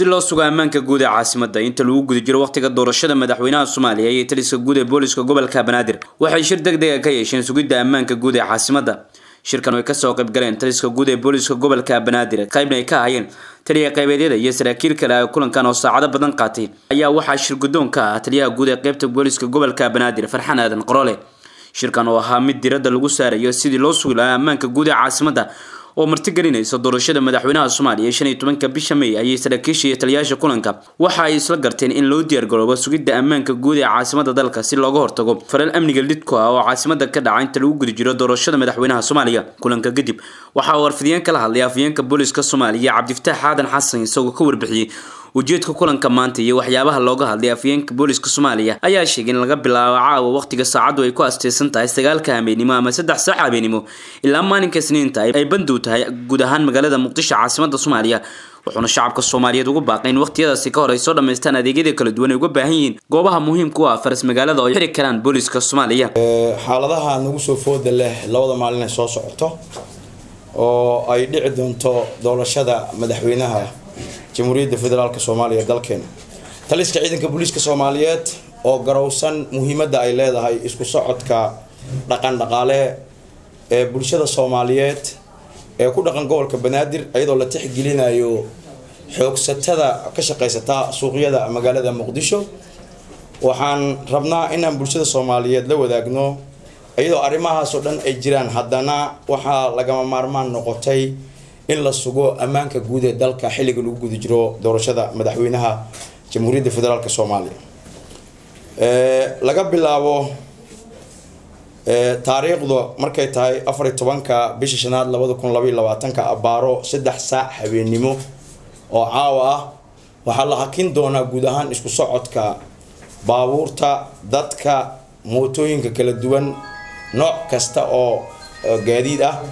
si loo sugo ammaanka guud ee caasimada inta lagu guda jiro wakhtiga doorashada madaxweynaha soomaaliya iyo taliska guud ee booliska gobolka banaadir waxay shir deg dega ka yeesheen sugidda ammaanka guud ee caasimada shirkan ay kasoo qayb galeen taliska guud ee booliska gobolka banaadir qaybna ay ka hayeen taliya qaybeedyada iyo saraakiil kale ah kulankan oo saacado badan qaatay ayaa waxaa shir guddoon ka ah taliyaha guud ee qaybta booliska gobolka banaadir farxan aadan qorole shirkan oo ahaa mid diradda lagu saarayo sidii loo sugi lahaa ammaanka guud ee caasimada oo martigelinaysa doorashada madaxweynaha soomaaliya shan iyo tobanka bisha may ayay saraakiisha iyo taliyaasha kulanka waxa ay isla garteen in loo diyaargaroobo sugidda ammaanka guud ee caasimada dalka si looga hortago faral amniga lidku ah oo caasimada ka dhaca inta lagu guda jiro doorashada madaxweynaha soomaaliya kulanka kadib waxaa uu warfidiyeen kala hadlay afhayeenka booliska soomaaliya cabdifataax aadan xasan isagoo ka warbixiyey ujeedka kulanka maanta iyo waxyaabaha looga hadlay afhayeenka booliska soomaaliya ayaa sheegay in laga bilaabo caawa wakhtiga saacaddu ay ku asteysan tahay sagaalka habeenimo ama saddex saac habeenimo ilaa maalinka isniinta ay bandow tahay guud ahaan magaalada muqdisho caasimada soomaaliya wuxuuna shacabka soomaaliyeed ugu baaqay in wakhtiyadaasi ka hor ay soo dhammaystaan adeegyada kala duwan ay uga baahan yihiin goobaha muhiimka u ah faras magaalada oo ay xiri karaan booliska soomaaliya xaaladaha nagu soo fooda leh labada maalin ay soo socoto oo ay dhici doonto doorashada madaxweynaha jamhuuriyadda federaalk soomaaliya dalkeena taliska ciidanka booliiska soomaaliyeed oo garowsan muhiimadda ay leedahay isku socodka dhaqan dhaqaale ee bulshada soomaaliyeed ee ku dhaqan gobolka banaadir iyadoo la tixgelinayo xoogsatada ka shaqaysata suuqyada magaalada muqdisho waxaan rabnaa inaan bulshada soomaaliyeed la wadaagno iyadoo arrimahaasoo dhan ay jiraan haddana waxaa lagama maarmaan noqotay in la sugo ammaanka guud ee dalka xilliga lagu guda jiro doorashada madaxweynaha jamhuuriyadda federaalk soomaaliya laga bilaabo taariikhda markay tahay afar iyo tobanka bisha shanaad labada kun labaiyo labaatanka abaaro saddex saac habeennimo oo caawa ah waxaa la hakin doonaa guud ahaan isku socodka baabuurta dadka mootooyinka kala duwan nooc kasta oo gaadiid ah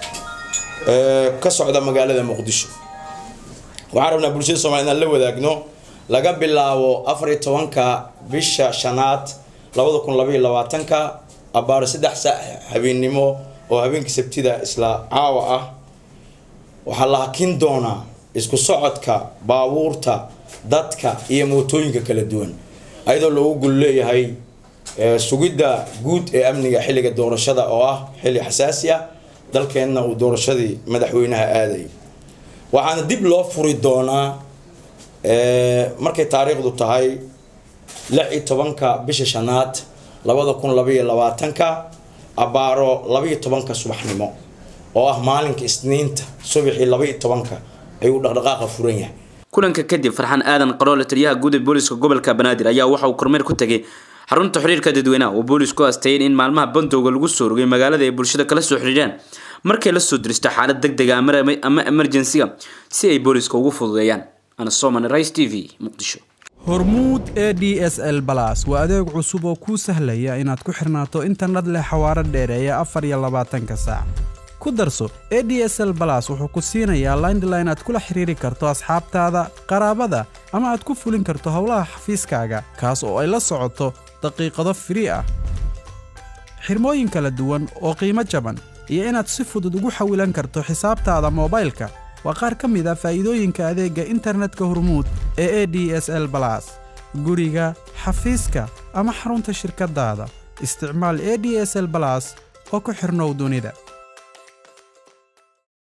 ka socda magaalada muqdisho waxaan rabnaa bulshada somalia inaan la wadaagno laga bilaabo afar iyo tobanka bisha shanaad labada kun labaiyo labaatanka abaaro saddex saac habeennimo oo habeenkii sabtida isla caawa ah waxaa la hakin doonaa isku socodka baabuurta dadka iyo mootooyinka kala duwan ayadoo loogu gul leeyahay sugidda guud ee amniga xilliga doorashada oo ah xilli xasaasi ah dalkeenna uu doorashadii madaxweynaha aadayo waxaana dib loo furi doonaa markay taariikhdu tahay lix iyo tobanka bisha shanaad labada kun labaiyo labaatanka abaaro labaiyo tobanka subaxnimo oo ah maalinka isniinta subaxii labaiyo tobanka ayuu dhaqdhaqaaqa furan yahay kulanka kadib farxan aadan qaroole taliyaha guud ee booliska gobolka banaadir ayaa waxa uu kormeer ku tegay xarunta xiriirka dadweynaha oo boolisku asteeyeen in maalmaha bandowga lagu soo rogay magaalada ay bulshada kala soo xiriiraan markay la soo diristo xaalad deg dega ama emerjensiga si ay booliska ugu fududeeyaan anasoman rice t v muqdisho hormuud e d s l balas waa adeeg cusub oo kuu sahlaya inaad ku xirnaato internet leh xawaaro dheereeya afar iyo labaatanka saac ku darso e d s l balas wuxuu ku siinayaa laindline aad kula xiriiri karto asxaabtaada qaraabada ama aad ku fulin karto howlaha xafiiskaaga kaas oo ay la socoto daqiiqado firii ah xirmooyin kala duwan oo qiimo jaban iyo inaad si fudud ugu xawilan karto xisaabtaada moobaylka waa qaar ka mid a faa'iidooyinka adeegga internetka hormuud ee e d s l balas guriga xafiiska ama xarunta shirkaddaada isticmaal e d s l balas oo ku xidhnow dunida